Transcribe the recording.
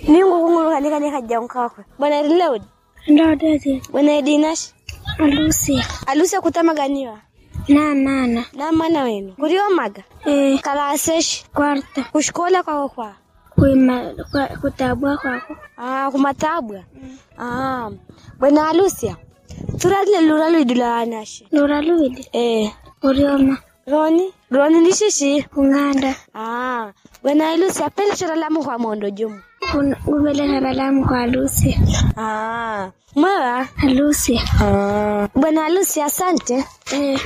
ningu kunguru kanika nika jankakwe bwana rilewd ndo dadi bwana edinash alusi alusi akutamaganiwa na mana na mana wenu kuriomaga eh kalaseshi kwarta kushikola kwako kwa kuima kwa, kutabwa kwako ah kumatabwa ah bwana halusia turadile lura luidula anashi lura luidi eh urioma roni roni nishishi kung'anda ah bwana halusia pele chora lamu kwa mondo jumu gubele salamu kwa alusi ah mwewa alusi ah bwana halusi asante eh